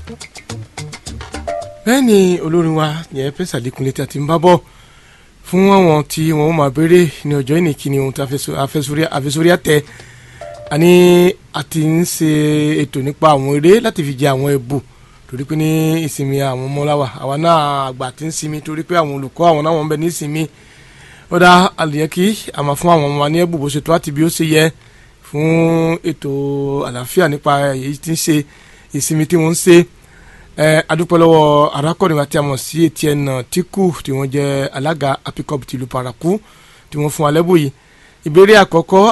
bẹ́ẹ̀ ni olórin wa yẹn pẹ́ sàlékúnlé tí a ti ń bá bọ̀ fún àwọn tí wọ́n máa béèrè ní ọjọ́ ìní kí ni ohun tí àfẹsórí àtẹ àní a ti ń ṣe ètò nípa àwọn eré láti fi jẹ àwọn ẹ̀bù torí pé ní ìsinmi àwọn ọmọláwa àwa náà àgbà ti ń sinmi torí pé àwọn olùkọ́ àwọn náà wọ́n ń bẹ ní ìsinmi ó dá àlùyẹ kí a máa fún àwọn ọmọ wa ní ẹ̀bù bó ṣe tó àti bí ó ṣe yẹ fún ètò àlàáfíà nípa èyí tí ń ṣe ìsinmi tí wọ́n ń ṣe adúpẹ́ lọ́wọ́ arákùnrin àti àmọ̀ sí Etienne Tíkù tí wọ́n jẹ́ alága apicop tìlú Paraku tí wọ́n fún wa lẹ́bù yìí ìbéèrè àkọ́kọ́